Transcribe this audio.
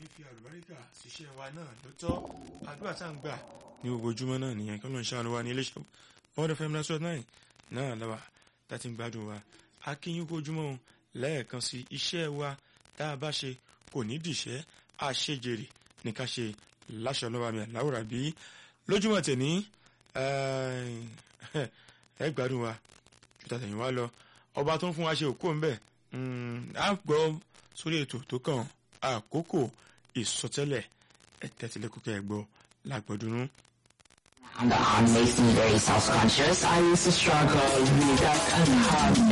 fi àlùbáríkà ṣiṣẹ́ wa náà ló tọ́ àdúrà tá à ń gbà ní gbogbo ojúmọ́ náà nìyẹn kí wọ́n ṣe àlùwà ní iléeṣẹ́ fọ́ọ̀dọ̀ fẹ́mi lásán náà náà lọ́wọ́ láti ń gbádùn wa akínyìn kó ojúmọ́ òun lẹ́ẹ̀kan sí iṣẹ́ wa tá a bá ṣe kò ní dìṣẹ́ àṣejèrè ní ká ṣe láṣọ lọ́wọ́ mi àláwòrán bí lójúmọ́ tèmi ẹ gbádùn wa ju tàtẹ̀yìn wa lọ ọba tó ń fún wa ṣe òkú ń bẹ̀ á gbọ́ sórí ètò tó kàn àkókò ìsọtẹ́lẹ̀ ẹ̀tẹ́tìlẹ́kùkẹ́ ẹ̀gbọ́ làgbọ́dúnú. And I makes me very self-conscious. I used to struggle with that and have